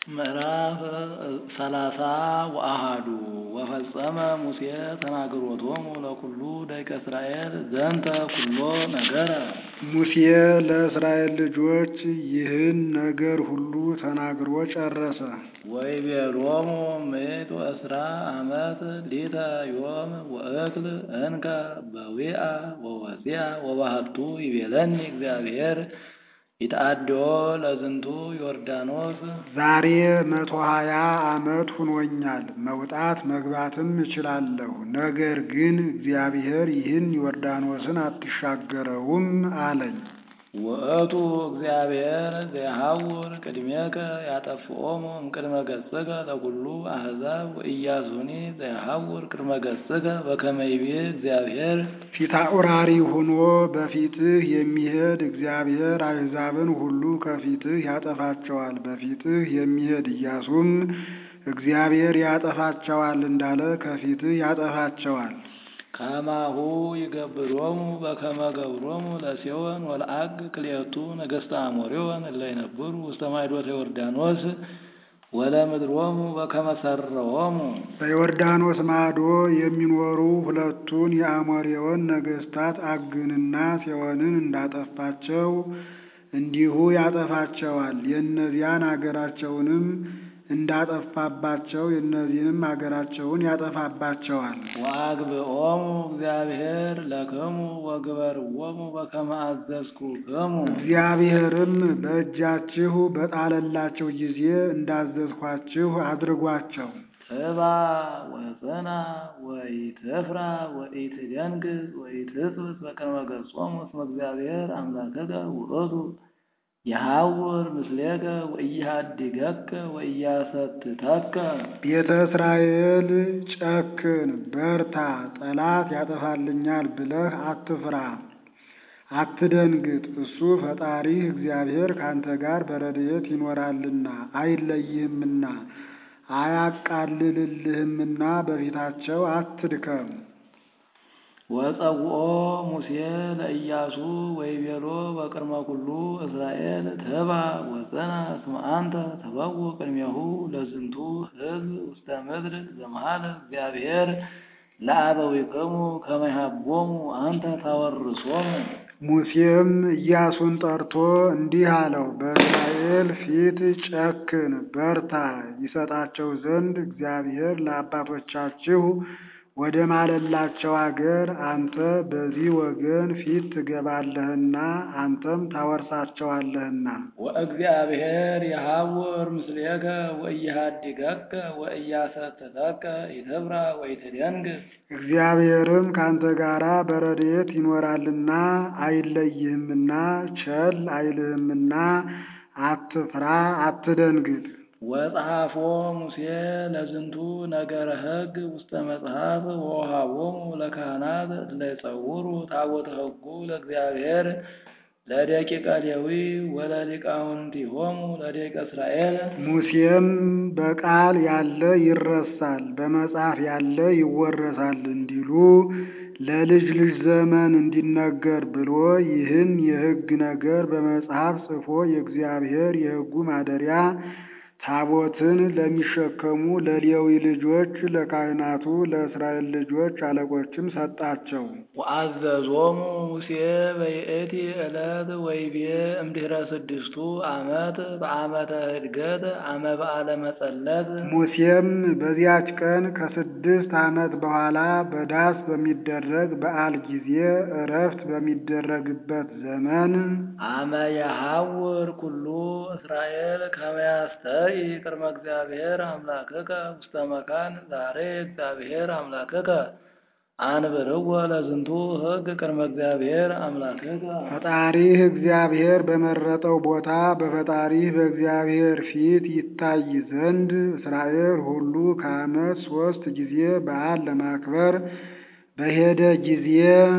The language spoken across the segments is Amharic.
ምዕራፍ ሰላሳ ወአሐዱ ወፈጸመ ሙሴ ተናግሮቶሙ ለኩሉ ደቂቀ እስራኤል ዘንተ ኩሎ ነገረ። ሙሴ ለእስራኤል ልጆች ይህን ነገር ሁሉ ተናግሮ ጨረሰ። ወይቤሎሙ ምእቱ እስራ ዓመት ሊተ ዮም ወእክል እንከ በዊአ ወወፂአ ወባህቱ ይቤለኒ እግዚአብሔር ይትአድዮ ለዝንቱ ዮርዳኖስ ዛሬ መቶ ሀያ ዓመት ሁኖኛል፣ መውጣት መግባትም እችላለሁ። ነገር ግን እግዚአብሔር ይህን ዮርዳኖስን አትሻገረውም አለኝ። ውእቱ እግዚአብሔር ዘየሐውር ቅድሜከ ያጠፍኦሙ እምቅድመ ገጽከ ለኩሉ አሕዛብ ወኢያሱኒ ዘየሐውር ቅድመ ገጽከ በከመ ይቤ እግዚአብሔር ፊታውራሪ ሆኖ በፊትህ የሚሄድ እግዚአብሔር አሕዛብን ሁሉ ከፊትህ ያጠፋቸዋል። በፊትህ የሚሄድ ኢያሱም እግዚአብሔር ያጠፋቸዋል እንዳለ ከፊትህ ያጠፋቸዋል። ከማሁ ይገብሮሙ በከመ ገብሮሙ ለሴዎን ወለዐግ ክልኤቱ ነገሥተ አሞሪዎን እለ ይነብሩ ውስተ ማይዶተ ዮርዳኖስ ወለምድሮሙ በከመ ሠረዎሙ። በዮርዳኖስ ማዶ የሚኖሩ ሁለቱን የአሞሬውን ነገሥታት ዐግንና ሴዎንን እንዳጠፋቸው እንዲሁ ያጠፋቸዋል። የእነዚያን አገራቸውንም እንዳጠፋባቸው የእነዚህንም አገራቸውን ያጠፋባቸዋል። ወአግብኦሙ እግዚአብሔር ለክሙ ወግበርዎሙ በከመ አዘዝኩክሙ። እግዚአብሔርም በእጃችሁ በጣለላቸው ጊዜ እንዳዘዝኋችሁ አድርጓቸው። ትባ ወጽና ወኢትፍራ ወኢትደንግጽ ወኢትጽብት በቅድመ ገጾሙ እስመ እግዚአብሔር አምላክከ ውእቱ የሐውር ምስሌከ ወኢያድገከ ወኢያሰትተከ። ቤተ እስራኤል ጨክን፣ በርታ፣ ጠላት ያጠፋልኛል ብለህ አትፍራ፣ አትደንግጥ። እሱ ፈጣሪህ እግዚአብሔር ካንተ ጋር በረድኤት ይኖራልና አይለይህምና አያቃልልልህምና በፊታቸው አትድከም። ወጸውኦ ሙሴ ለኢያሱ ወይቤሎ በቅድመ ኩሉ እስራኤል ትባ ወጽና እስመ አንተ ተበውእ ቅድሜሁ ለዝንቱ ሕዝብ ውስተ ምድር ዘመሃለ እግዚአብሔር ለአበዊክሙ ከመ ይሃቦሙ አንተ ታወርሶሙ። ሙሴም ኢያሱን ጠርቶ እንዲህ አለው፣ በእስራኤል ፊት ጨክን፣ በርታ፣ ይሰጣቸው ዘንድ እግዚአብሔር ለአባቶቻችሁ ወደ ማለላቸው አገር አንተ በዚህ ወገን ፊት ትገባለህና አንተም ታወርሳቸዋለህና። ወእግዚአብሔር የሐውር ምስሌከ ወኢያድገከ ወኢያሰትተከ ኢትፍራ ወኢትደንግጽ። እግዚአብሔርም ካንተ ጋራ በረድኤት ይኖራልና አይለይህምና ቸል አይልህምና አትፍራ፣ አትደንግጥ። ወጸሐፎ ሙሴ ለዝንቱ ነገረ ሕግ ውስተ መጽሐፍ ወወሃቦሙ ለካህናት እለ ይጸውሩ ታቦተ ሕጉ ለእግዚአብሔር ለደቂቀ ሌዊ ወለሊቃውንቲሆሙ ለደቂቀ እስራኤል። ሙሴም በቃል ያለ ይረሳል፣ በመጽሐፍ ያለ ይወረሳል እንዲሉ ለልጅ ልጅ ዘመን እንዲነገር ብሎ ይህን የሕግ ነገር በመጽሐፍ ጽፎ የእግዚአብሔር የሕጉ ማደሪያ ታቦትን ለሚሸከሙ ለሌዊ ልጆች ለካህናቱ ለእስራኤል ልጆች አለቆችም ሰጣቸው። ወአዘዞሙ ሙሴ በይእቲ ዕለት ወይቤ እምድኅረ ስድስቱ ዓመት በዓመተ ዕድገት አመ በዓለ መጸለት። ሙሴም በዚያች ቀን ከስድስት ዓመት በኋላ በዳስ በሚደረግ በዓል ጊዜ እረፍት በሚደረግበት ዘመን አመ የሐውር ኩሉ እስራኤል ከመ ያስተርኢ ቅድመ እግዚአብሔር አምላክከ ውስተ መካን ዛሬ እግዚአብሔር አምላክከ አንብርዎ ለዝንቱ ሕግ ቅድመ እግዚአብሔር አምላክከ። ፈጣሪህ እግዚአብሔር በመረጠው ቦታ በፈጣሪህ በእግዚአብሔር ፊት ይታይ ዘንድ እስራኤል ሁሉ ከዓመት ሦስት ጊዜ በዓል ለማክበር በሄደ ጊዜ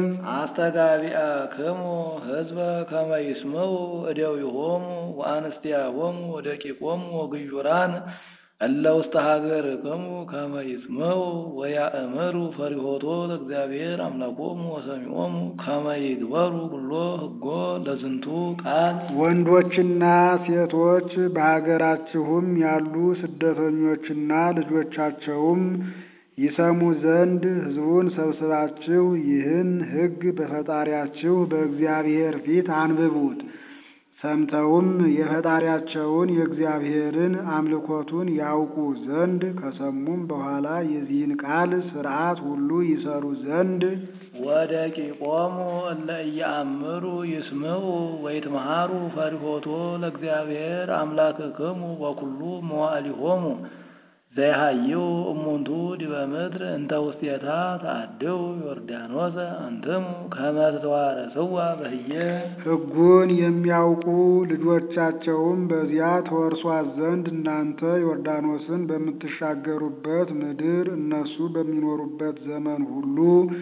አስተጋቢአክሙ ሕዝበ ከመ ይስምዑ እደዊሆሙ ወአንስቲያሆሙ ወደቂቆሙ ወግዩራን እለ ውስተ ሀገርክሙ ከመ ይስምዑ ወያእምሩ ፈሪሆቶ ለእግዚአብሔር አምላኮሙ ወሰሚዖሙ ከመ ይግበሩ ኩሎ ሕጎ ለዝንቱ ቃል ወንዶችና ሴቶች በሀገራችሁም ያሉ ስደተኞችና ልጆቻቸውም ይሰሙ ዘንድ ሕዝቡን ሰብስባችሁ ይህን ሕግ በፈጣሪያችሁ በእግዚአብሔር ፊት አንብቡት። ሰምተውም የፈጣሪያቸውን የእግዚአብሔርን አምልኮቱን ያውቁ ዘንድ ከሰሙም በኋላ የዚህን ቃል ሥርዓት ሁሉ ይሰሩ ዘንድ ወደቂቆሙ እለ ኢየአምሩ ይስምዑ ወይትመሃሩ ፈሪሆቶ ለእግዚአብሔር አምላክክሙ ወኩሉ መዋዕሊሆሙ ዘይሃይው እሙንቱ ዲበ ምድር እንተ ውስቴታ ተአድው ዮርዳኖሰ አንትሙ ከመ ትተዋረስዋ በህየ ሕጉን የሚያውቁ ልጆቻቸውም በዚያ ተወርሷት ዘንድ እናንተ ዮርዳኖስን በምትሻገሩበት ምድር እነሱ በሚኖሩበት ዘመን ሁሉ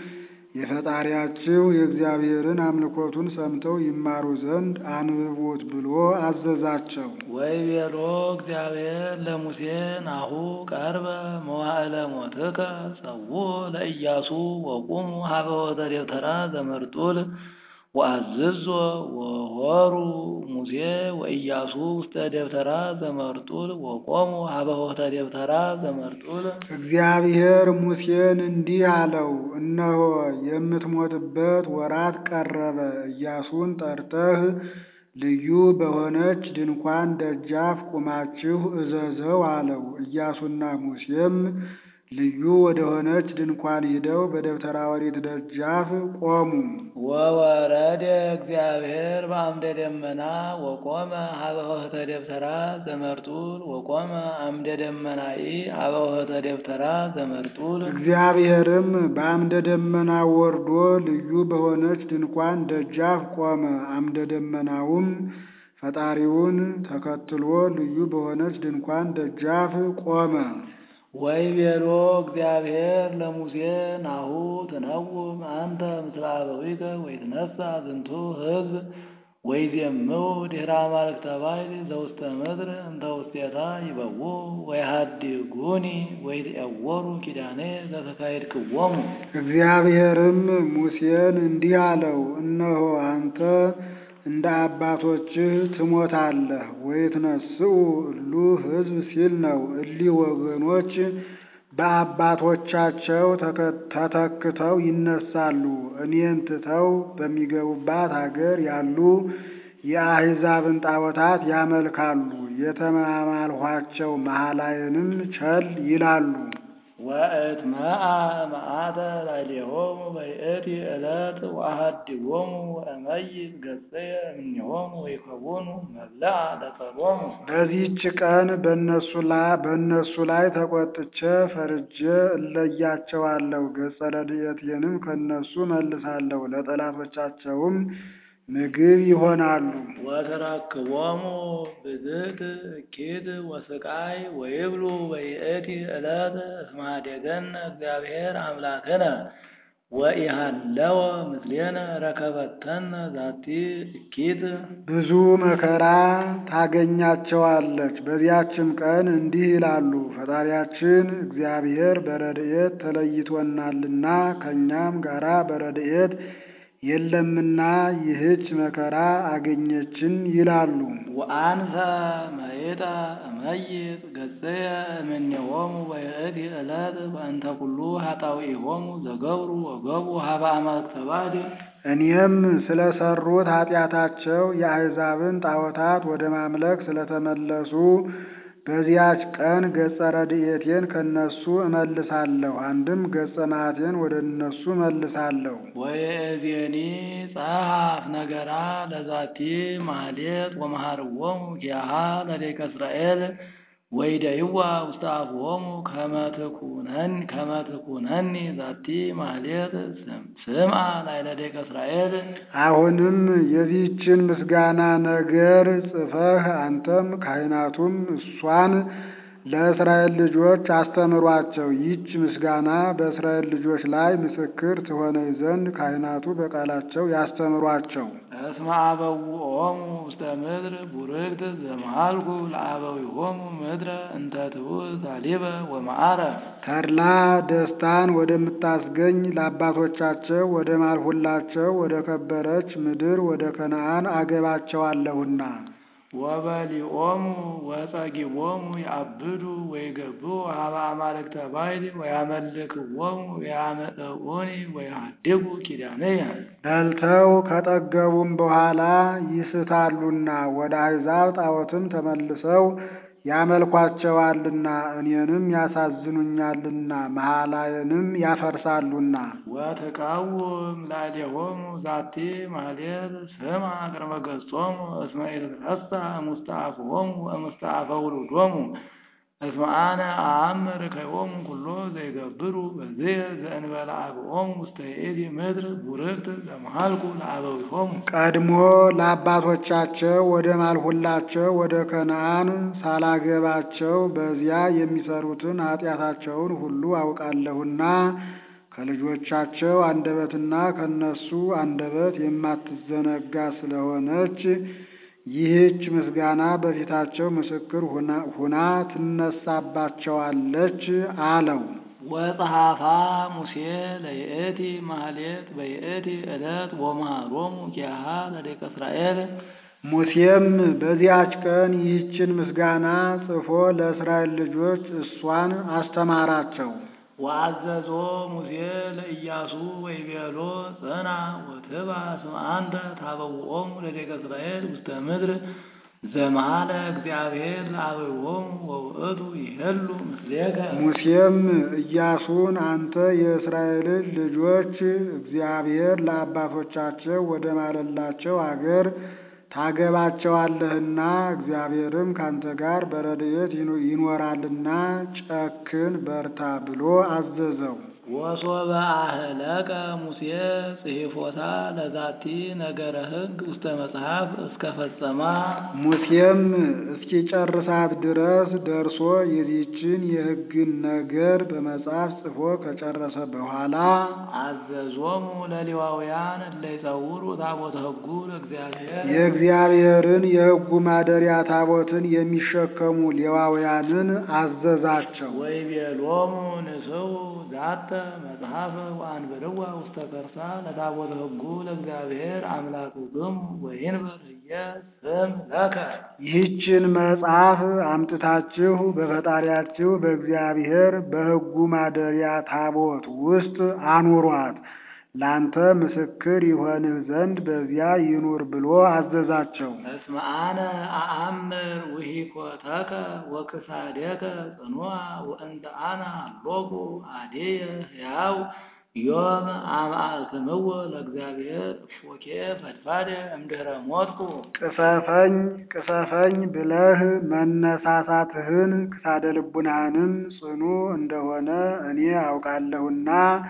የፈጣሪያችሁ የእግዚአብሔርን አምልኮቱን ሰምተው ይማሩ ዘንድ አንብቡት ብሎ አዘዛቸው። ወይቤሎ እግዚአብሔር ለሙሴ ናሁ ቀርበ መዋዕለ ሞትከ ጸውዖ ለኢያሱ ወቁሙ ሀበ ወተ ደብተራ ዘመርጡል ወአዝዞ ወሆሩ ሙሴ ወኢያሱ ውስተ ደብተራ ዘመርጡል ወቆሙ ሀበ ወተ ደብተራ ዘመርጡል እግዚአብሔር ሙሴን እንዲህ አለው፣ እነሆ የምትሞትበት ወራት ቀረበ። ኢያሱን ጠርተህ ልዩ በሆነች ድንኳን ደጃፍ ቁማችሁ እዘዘው አለው። ኢያሱና ሙሴም ልዩ ወደሆነች ድንኳን ሂደው በደብተራ ኦሪት ደጃፍ ቆሙ። ወወረደ እግዚአብሔር በአምደ ደመና ወቆመ ሀበ ወህተ ደብተራ ዘመርጡል ወቆመ አምደ ደመናኢ ሀበ ወህተ ደብተራ ዘመርጡል እግዚአብሔርም በአምደ ደመና ወርዶ ልዩ በሆነች ድንኳን ደጃፍ ቆመ። አምደ ደመናውም ፈጣሪውን ተከትሎ ልዩ በሆነች ድንኳን ደጃፍ ቆመ። ወይቤሎ እግዚአብሔር ለሙሴ ናሁ ትነውም አንተ ምስለ አበዊከ ወይትነሣ ዝንቱ ሕዝብ ወይዜምው ድኅረ አማልክተ ባሕር ዘውስተ ምድር እንተ ውስቴታ ይበውዑ ወይሃድጉኒ ወይትዔወሩ ኪዳኔ ዘተካሄድክዎሙ። እግዚአብሔርም ሙሴን እንዲህ አለው፣ እነሆ አንተ እንደ አባቶችህ ትሞታለህ። ወይትነስኡ እሉ ሕዝብ ሲል ነው። እሊህ ወገኖች በአባቶቻቸው ተተክተው ይነሳሉ። እኔን ትተው በሚገቡባት አገር ያሉ የአሕዛብን ጣዖታት ያመልካሉ። የተማማልኋቸው መሐላዬንም ቸል ይላሉ። ወእትመአ መዓተ ላዕሌሆሙ በይእቲ ዕለት ወአሐድጎሙ ወእመይት ገጽየ እምኔሆሙ ወይከውኑ መብልዐ ለቀሎሙ። በዚህች ቀን በእነሱ ላይ ተቆጥቼ ፈርጄ እለያቸዋለሁ። ገጸ ረድኤቴንም ከእነሱ መልሳለሁ፣ ለጠላቶቻቸውም ምግብ ይሆናሉ። ወተረክቦሙ ብዝት እኪት ወስቃይ ወይብሉ በይእቲ ዕለት እስመ ኀደገነ እግዚአብሔር አምላክነ ወኢሃለወ ምስሌነ ረከበተነ ዛቲ እኪት። ብዙ መከራ ታገኛቸዋለች። በዚያችም ቀን እንዲህ ይላሉ፣ ፈጣሪያችን እግዚአብሔር በረድኤት ተለይቶናልና ከእኛም ጋራ በረድኤት የለምና ይህች መከራ አገኘችን ይላሉ። ወአንሰ መይጠ እመይጥ ገጽየ እምኔሆሙ በይእቲ ዕለት በእንተ ኩሉ ኃጣውኢሆሙ ዘገብሩ ወገቡ ሀበ አማልክተ ባሕር። እኔም ስለ ሠሩት ኃጢአታቸው የአሕዛብን ጣዖታት ወደ ማምለክ ስለተመለሱ በዚያች ቀን ገጸ ረድኤቴን ከእነሱ እመልሳለሁ፣ አንድም ገጸ መዓቴን ወደ እነሱ እመልሳለሁ። ወየእዜኒ ጸሐፍ ነገራ ለዛቲ ማህሌት ወመሃርዎሙ ኪያሃ ለደቂቀ እስራኤል ወይደይዋ ውስተ አፍዎሙ ከመ ትኩነኒ ዛቲ ማህሌት ስምዐ ላዕለ ደቂቀ እስራኤል። አሁንም የዚህችን ምስጋና ነገር ጽፈህ አንተም ካህናቱም እሷን ለእስራኤል ልጆች አስተምሯቸው። ይህች ምስጋና በእስራኤል ልጆች ላይ ምስክር ትሆነኝ ዘንድ ካህናቱ በቃላቸው ያስተምሯቸው። እስመ አበውኦሙ ውስተ ምድር ቡርክት ዘመሃልኩ ለአበዊሆሙ ምድረ እንተ ትውት ታሊበ ወመዓረ ተድላ ደስታን ወደምታስገኝ ለአባቶቻቸው ወደ ማልሁላቸው ወደ ከበረች ምድር ወደ ከነዓን አገባቸዋለሁና ወበሊኦሙ ወጸጊቦሙ ያብዱ ወይገብኡ ሀበ አማልክተ ባዕድ ወያመልክዎሙ ወያመጽኡኒ ወያሃድጉ ኪዳነየ በልተው ከጠገቡም በኋላ ይስታሉና ወደ አሕዛብ ጣዖትም ተመልሰው ያመልኳቸዋልና እኔንም ያሳዝኑኛልና መሐላዬንም ያፈርሳሉና ወትቃውም ላዕሌሆሙ ዛቲ ማሕሌት ስማ ቅድመ ገጾሙ እስመ ኢትትረሳ እሙስተ አፍሆሙ ወእሙስተ አፈ ውሉዶሙ እስመ አነ አአምር ከዮሙ ኩሎ ዘይገብሩ በዝየ ዘእንበለ አብኦሙ ውስተ ይእቲ ምድር ቡርክት ዘመሃልኩ ለአበዊሆሙ ቀድሞ ለአባቶቻቸው ወደ ማልሁላቸው ወደ ከነዓን ሳላገባቸው በዚያ የሚሰሩትን ኃጢአታቸውን ሁሉ አውቃለሁና ከልጆቻቸው አንደበትና ከነሱ አንደበት የማትዘነጋ ስለሆነች ይህች ምስጋና በፊታቸው ምስክር ሁና ትነሳባቸዋለች አለው። ወጸሐፋ ሙሴ ለይእቲ ማሕሌት በይእቲ ዕለት ወመሃሮሙ ኪያሃ ለደቂቀ እስራኤል ሙሴም በዚያች ቀን ይህችን ምስጋና ጽፎ ለእስራኤል ልጆች እሷን አስተማራቸው። ወአዘዞ ሙሴ ለኢያሱ ወይቤሎ ጽና ወትባ እስመ አንተ ታበውኦሙ ለደቂቀ እስራኤል ውስተ ምድር ዘመሃለ እግዚአብሔር ለአበዊሆሙ ወውእቱ ይሄሉ ምስሌከ ሙሴም ኢያሱን አንተ የእስራኤልን ልጆች እግዚአብሔር ለአባቶቻቸው ወደ ማለላቸው አገር ታገባቸዋለህና እግዚአብሔርም ካንተ ጋር በረድኤት ይኖራልና ጨክን በርታ ብሎ አዘዘው። ወሶበ አህለቀ ሙሴ ጽሒፎታ ለዛቲ ነገረ ሕግ ውስተ መጽሐፍ እስከ ፈጸማ ሙሴም እስኪጨርሳት ድረስ ደርሶ የዚችን የሕግን ነገር በመጽሐፍ ጽፎ ከጨረሰ በኋላ አዘዞሙ ለሌዋውያን እለ ይጸውሩ ታቦተ ሕጉ ለእግዚአብሔር የእግዚአብሔርን የሕጉ ማደሪያ ታቦትን የሚሸከሙ ሌዋውያንን አዘዛቸው። ወይቤሎሙ ንስኡ ዛተ መጽሐፈ ወአንብርዋ ውስተ ከርሳ ለታቦተ ሕጉ ለእግዚአብሔር አምላክክሙ ወይንበር ህየ ስም ለከ ይህችን መጽሐፍ አምጥታችሁ በፈጣሪያችሁ በእግዚአብሔር በሕጉ ማደሪያ ታቦት ውስጥ አኑሯት ላንተ ምስክር ይሆንህ ዘንድ በዚያ ይኑር ብሎ አዘዛቸው። እስመ አነ አአምር ውሂኮተከ ወክሳዴከ ጽኑዓ ወእንተ አነ አሎኩ አዴየ ሕያው ዮም አማእክምዎ ለእግዚአብሔር እፎኬ ፈድፋደ እምድኅረ ሞትኩ ቅሰፈኝ ቅሰፈኝ ብለህ መነሳሳትህን ክሳደ ልቡናህንም ጽኑ እንደሆነ እኔ አውቃለሁና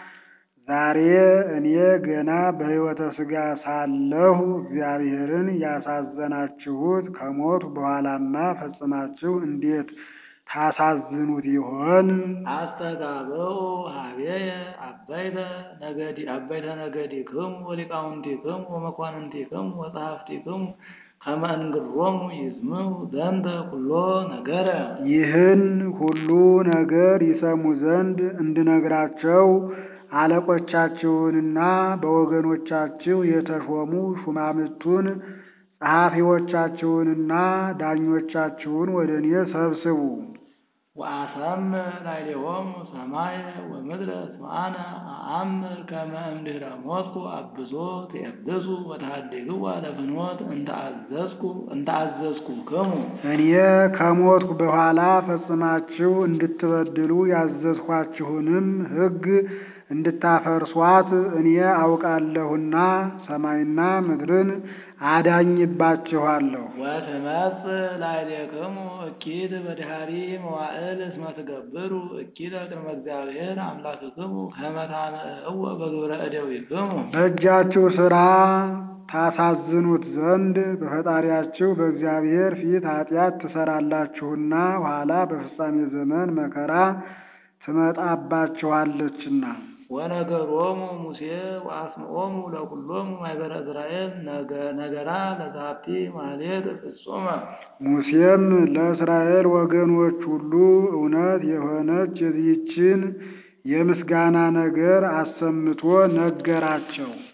ዛሬ እኔ ገና በሕይወተ ሥጋ ሳለሁ እግዚአብሔርን ያሳዘናችሁት ከሞቱ በኋላማ ፈጽማችሁ እንዴት ታሳዝኑት ይሆን? አስተጋብኡ ሀቤየ አበይተ ነገዲ አበይተ ነገዲክሙ ወሊቃውንቲክሙ ወመኳንንቲክሙ ወጸሐፍቲክሙ ከመ እንግሮሙ ይስምዑ ዘንተ ኩሎ ነገረ ይህን ሁሉ ነገር ይሰሙ ዘንድ እንድነግራቸው አለቆቻችሁንና በወገኖቻችሁ የተሾሙ ሹማምቱን ጸሐፊዎቻችሁንና ዳኞቻችሁን ወደ እኔ ሰብስቡ። ወአሰምዕ ላዕሌሆሙ ሰማየ ወምድረ እስመ አነ አአምር ከመ እምድኅረ ሞትኩ አብሶ ትየብሱ ወተሃድግዋ ለፍኖት እንተ አዘዝኩ እንተ አዘዝኩክሙ እኔ ከሞትኩ በኋላ ፈጽማችሁ እንድትበድሉ ያዘዝኋችሁንም ሕግ እንድታፈርሷት እኔ አውቃለሁና ሰማይና ምድርን አዳኝባችኋለሁ። ወትመጽእ ላዕሌክሙ እኪት በድኃሪ መዋዕል እስመ ትገብሩ እኪተ ቅድመ እግዚአብሔር አምላክክሙ ከመ ታምዕዎ በግብረ እደዊክሙ በእጃችሁ ሥራ ታሳዝኑት ዘንድ በፈጣሪያችሁ በእግዚአብሔር ፊት ኃጢአት ትሰራላችሁና ኋላ በፍጻሜ ዘመን መከራ ትመጣባችኋለችና። ወነገሮሙ ሙሴ ወአስምዖሙ ለኩሎሙ ማኅበረ እስራኤል ነገራ ለዛቲ ማኅሌት ፍጹመ ሙሴም ለእስራኤል ወገኖች ሁሉ እውነት የሆነች የዚህችን የምስጋና ነገር አሰምቶ ነገራቸው።